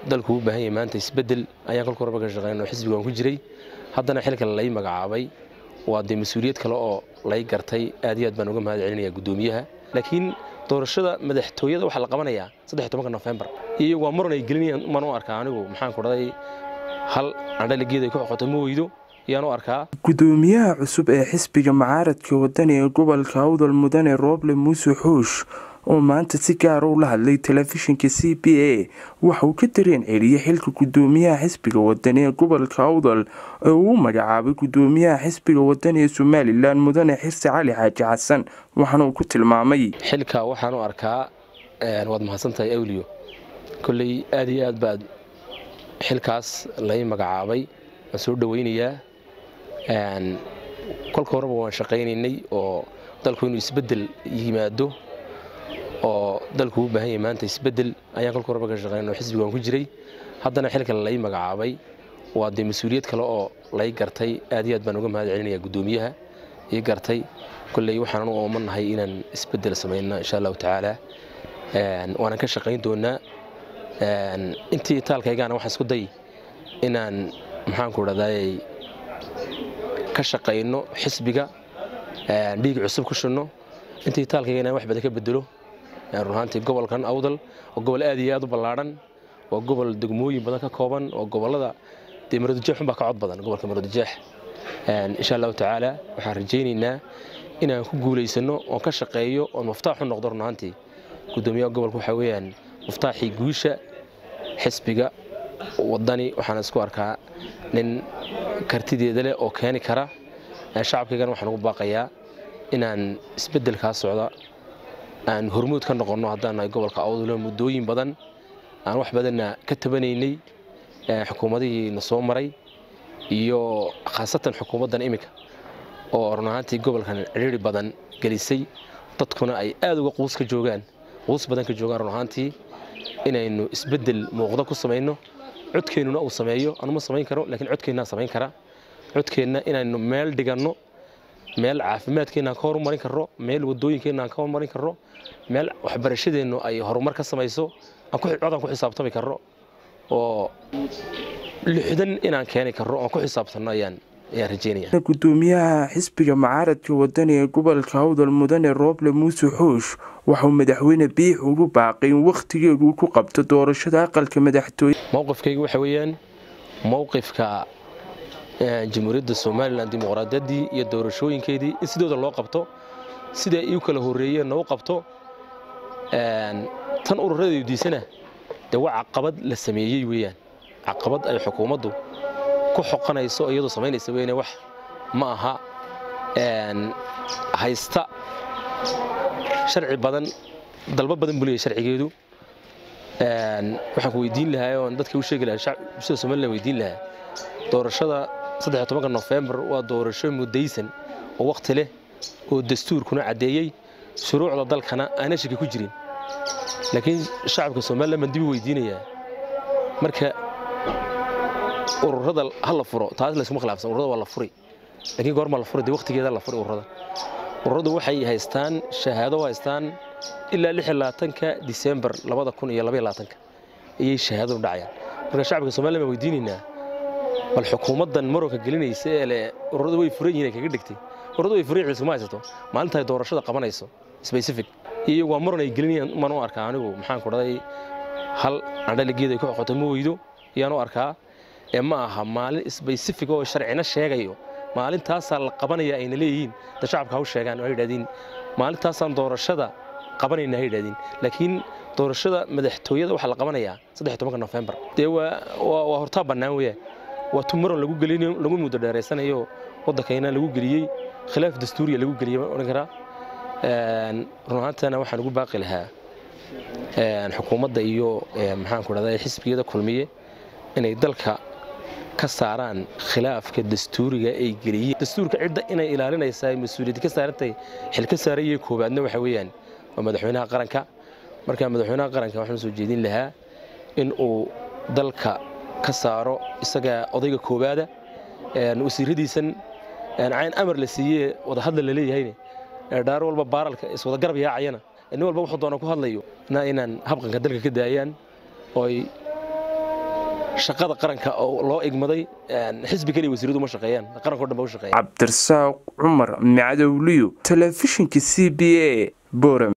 dalku u baahan yahay maanta isbeddel ayaan kolka horeba ka shaqeyn oo xisbigaan ku jiray haddana xilka lay magacaabay waa dee mas-uuliyad kale oo lay gartay aad iyo aad baan uga mahad celinaya guddoomiyaha laakiin doorashada madaxtooyada waxaa la qabanayaa saddex tobanka nofembar iyo waa muran ay gelinayaan maan u arkaa anigu maxaan ku dhaday hal andhaligeed ay ku xoqoto ma weydo ayaan u arkaa guddoomiyaha cusub ee xisbiga mucaaradka wadani ee gobolka awdal mudane rooble muuse xuush oo maanta si gaara ula hadlay telefishinka c b a waxa uu ka dareen celiyey xilka guddoomiyaha xisbiga wadani ee gobolka awdal ee uu magacaabay guddoomiyaha xisbiga wadani ee somalilan mudane xirsi cali xaaji xasan waxaana uu ku tilmaamay xilka waxaan u arkaa waad mahadsantahay awliyo kolley aad iyo aad baad xilkaas lay magacaabay waan soo dhoweynayaa kolka horeba waan shaqaynaynay oo dalku inuu isbeddel yimaado oo dalku u baahan yahay maanta isbeddel ayaan kolka horeba ka shaqeyn oo xisbigaan ku jiray haddana xilka lay magacaabay waa dee mas-uuliyad kale oo lay gartay aad iyo aad baan uga mahad celinaya guddoomiyaha ii gartay kolley waxaan u oomanahay inaan isbeddel samayno insha allahu tacaala waanan ka shaqayn doonaa intii taalkaygaana waxaan isku day inaan maxaanku dhahdaayey ka shaqayno xisbiga dhiig cusub ku shunno intii taalkayga inaan wax badan ka bedelo run ahaantii gobolkan awdal waa gobol aad iyo aad u ballaadhan waa gobol degmooyin badan ka kooban oo gobollada dee maroodijeex unbaa ka cod badan gobolka maroodijeex insha allahu tacaala waxaan rajaynaynaa inaan ku guulaysano oon ka shaqeeyo oon muftaax u noqdo run ahaantii guddoomiyaha gobolka waxaa weeyaan muftaaxii guusha xisbiga wadani waxaan isku arkaa nin kartideeda leh oo keeni kara shacabkaygana waxaan ugu baaqayaa inaan isbeddelkaa socda aan hormuud ka noqonno haddaan nahay gobolka awdalo muddooyin badan aan wax badanna ka tabanaynay xukuumadihii na soo maray iyo khaasatan xukuumaddan iminka oo run ahaantii gobolkan cidhiiri badan gelisay dadkuna ay aad uga quus ka joogaan quus badan ka joogaan run ahaantii inaynu isbeddel muuqda ku samayno codkeennuna uu sameeyo anuma samayn karo laakiin codkeennaa samayn kara codkeenna inaynu meel dhiganno meel caafimaadkeenna aan ka horumarin karro meel wadooyinkeenna aan ka horumarin karro meel waxbarashadeennu ay horumar ka samayso codaan ku xisaabtami karro oo lixdan inaan keeni karro oon ku xisaabtanno ayaan ayaan rajeynaya guddoomiyaha xisbiga mucaaradka wadani ee gobolka awdal mudane rooble muuse xuush waxauu madaxweyne biix ugu baaqay in wakhtigeedu ku qabto doorashada aqalka madaxtooye mowqifkayga waxa weeyaan mowqifka jamhuuriyadda somalilan dimuqraadiyaddii iyo doorashooyinkeedii in sidooda loo qabto sida ay u kala horreeyeenna u qabto tan ururadeedu diisana dee waa caqabad la sameeyey weeyaan caqabad ay xukuumaddu ku xoqanayso iyadoo samaynaysa weyne wax ma aha haysta sharci badan dalbo badan buu leeyahy sharcigeedu waxaan ku weydiin lahaa oon dadka u sheegi lahaa bulshada somalilan weydiin lahaa doorashada saddex tobanka nofembar waa doorasho muddaysan oo wakhti leh oo dastuurkuna caddeeyey shuruucda dalkana aana shaki ku jirin laakiin shacabka somalilan baan dib u weydiinayaa marka ururada ha la furo taas laysuma khilaafsan ururada waa la furi laakiin goorma la furi dee wakhtigeeda la furi ururada ururadu waxay haystaan shahaado haystaan ilaa lix iyo labaatanka disembar labada kun iyo labaiyo labaatanka ayay shahaadadu dhacayaan marka shacabka somalilan baan weydiinaynaa bal xukuumaddan marowka gelinaysa ee le ururadu way furan yihiin ay kaga dhigtay ururadu way furan yihiin iskuma haysato maalinta ay doorashada qabanayso specific iyo waa muran ay gelinayaan maan u arkaa anigu maxaan ku dhaday hal andhaligeed ay ku xoqoto ma weydo ayaan u arkaa ee ma aha maalin specific oo sharcina sheegayo maalintaasaa la qabanaya ayna leeyihiin da shacabka ha u sheegaan oo yidhahdiin maalintaasaan doorashada qabanayna ha yidhahdiin laakiin doorashada madaxtooyada waxaa la qabanayaa saddex tobanka nofembar dee waa waa hortaa bannaan weeyaan waa tu muran lagu gelinayo lagu muddo dheeraysanayo waddankayna lagu geliyey khilaaf dastuuriya lagu geliyey baan odhan karaa run ahaantana waxaan ugu baaqi lahaa xukuumadda iyo maxaanku dhahday xisbiyada kulmiye inay dalka ka saaraan khilaafka dastuuriga ay geliyeen dastuurka cidda inay ilaalinaysaa mas-uuliyadda ka saarantay xil ka saarayay koowaadna waxa weeyaan waa madaxweynaha qaranka marka madaxweynaha qaranka waxaan soo jeedin lahaa in uu dalka ka saaro isaga odayga koowaada wasiiradiisan cayn amar la siiyee wadahadla la leeyahayne dhaar walba baaralka iswada garab yaacayana nin walba wuxuu doona ku hadlayo inaan habqanka dalka ka daayaan ooy shaqada qaranka oo loo igmaday xisbi keliya wasiiradu ma shaqeeyaan qaranka o dhan ba u shaqeeyan cabdirasaaq cumar macdowliyo telefishinka c b a boram